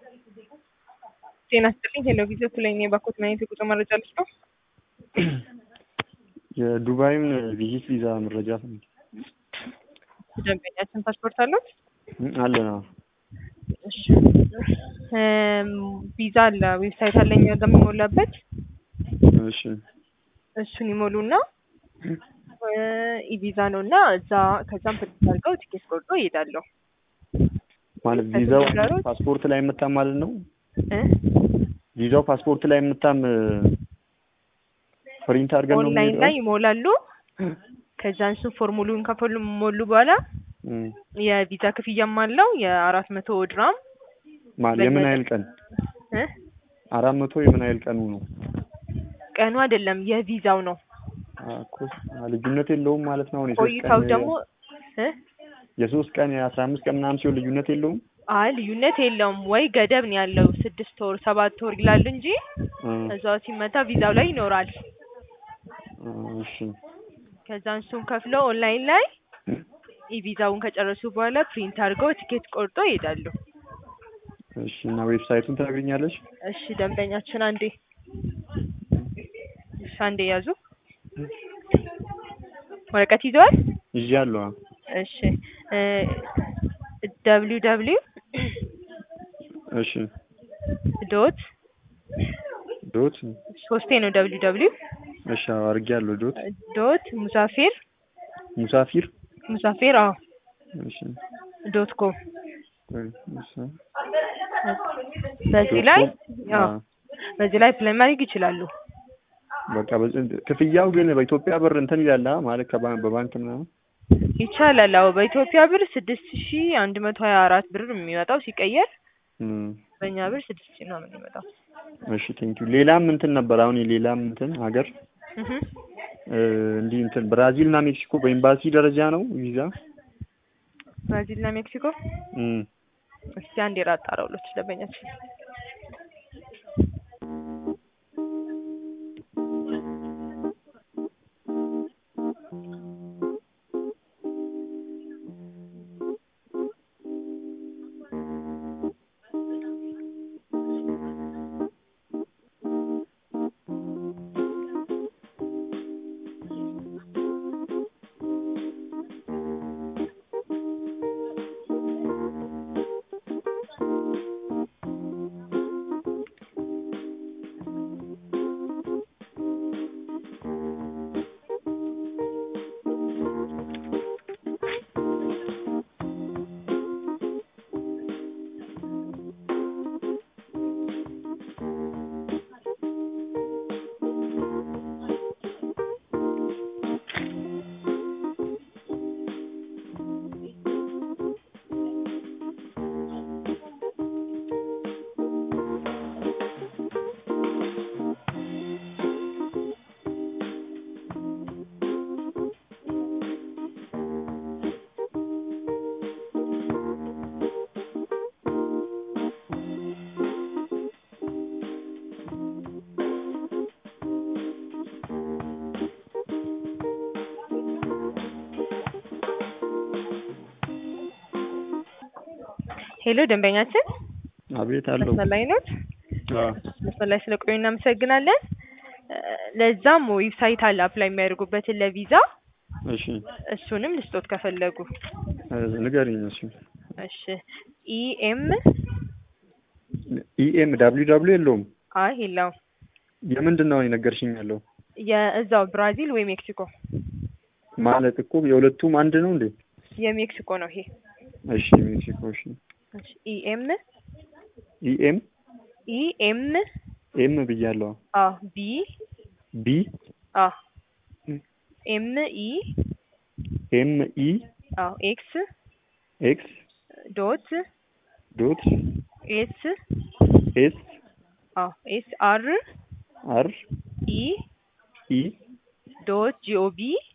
ጤና ይስጥልኝ ሄሎ ጊዜ ስለኝ የባኮት ማየት የጉዞ መረጃ ልስጥ ነው። የዱባይን ቪዚት ቪዛ መረጃ ፈልጌ ደንበኛችን ፓስፖርት አለት? አለ ነው። እሺ ቪዛ አለ ዌብሳይት አለኝ የሚሞላበት እሺ እሱን ይሞሉና ኢቪዛ ነው እና እዛ ከዛም ፕሪንት አድርገው ቲኬት ቆርጦ ይሄዳለሁ። ማለት ቪዛው ከተቸገሩት- ፓስፖርት ላይ የምታም ማለት ነው። እ? ቪዛው ፓስፖርት ላይ የምታም ፕሪንት አድርገን ነው ኦንላይን የምንሄደው? ላይ ይሞላሉ። ከዛ እሱን ፎርሙሉን ከፈሉ ሞሉ በኋላ እም። የቪዛ ክፍያም አለው የአራት መቶ ድራም ማለት የምን ያህል ቀን? እ? አራት መቶ የምን ያህል ቀኑ ነው? ቀኑ አይደለም የቪዛው ነው። አ፣ እኮ አ፣ ልዩነት የለውም ማለት ነው። አሁን የሶስት ቆይታው ቀን ደግሞ እ? የሶስት ቀን የአስራ አምስት ቀን ምናምን ሲሆን ልዩነት የለውም። አይ ልዩነት የለውም ወይ ገደብ ነው ያለው ስድስት ወር ሰባት ወር ይላል እንጂ እ፣ እዛው ሲመታ ቪዛው ላይ ይኖራል። እ፣ እሺ ከዛ እሱን ከፍለው ኦንላይን ላይ ኢቪዛውን ከጨረሱ በኋላ ፕሪንት አድርገው ቲኬት ቆርጦ ይሄዳሉ። እሺ። እና ዌብሳይቱን ትነግሪኛለሽ? እሺ ደንበኛችን አንዴ እሺ አንዴ ያዙ። ወረቀት ይዘዋል? ይዣለሁ። እሺ ደብሊው ደብሊው እሺ። ዶት ዶት ሶስቴ ነው ደብሊው ደብሊው እሺ፣ አዎ፣ አድርጌያለሁ። ዶት ዶት ሙሳፊር ሙሳፊር ሙሳፊር አዎ እሺ። ዶት ኮም ቆይ፣ እሺ። በዚህ ዶት ላይ ኮም፣ አዎ አዎ። በዚህ ላይ ፕላይ ማድረግ ይችላሉ። በቃ በዚህ- ክፍያው ግን በኢትዮጵያ ብር እንትን ይላል አ፣ ማለት ከባንክ በባንክ ምናምን ይቻላል። አዎ በኢትዮጵያ ብር ስድስት ሺ አንድ መቶ ሀያ አራት ብር የሚመጣው ሲቀየር እም። በእኛ ብር ስድስት ሺ ነው የሚመጣው። እሺ ቴንኪው። ሌላም እንትን ነበር አሁን የሌላም እንትን ሀገር እህ እ፣ እንዲህ እንትን ብራዚል እና ሜክሲኮ በኤምባሲ ደረጃ ነው ቪዛ። ብራዚል እና ሜክሲኮ እም። እስቲ አንድ የራጣ አራውሎች ደንበኛችን ሄሎ ደንበኛችን አቤት አለው። መስመር ላይ ኖት? አዎ። መስመር ላይ ስለቆዩ እናመሰግናለን። እ፣ ለዛም ዌብሳይት አለ አፕላይ የሚያደርጉበትን ለቪዛ እሺ እሱንም ልስጦት ከፈለጉ። እ፣ ንገሪኝ። እሺ እሺ ኢኤም ኢኤም ዳብሊው ዳብሊው የለውም። አይ የለውም የምንድን ነው የነገርሽኝ ያለው? የእዛው ብራዚል ወይ ሜክሲኮ ማለት እኮ የሁለቱም አንድ ነው እንዴ? የሜክሲኮ ነው ይሄ። እሺ ሜክሲኮ። እሺ እሺ ኢኤም ኢኤም ኢኤም ኤም ብያለሁ። አ ቢ ቢ አ ኤም ኢ ኤም ኢ አ ኤክስ ኤክስ ዶት ዶት ኤስ ኤስ አ ኤስ አር አር ኢ ኢ ዶት ጂኦቢ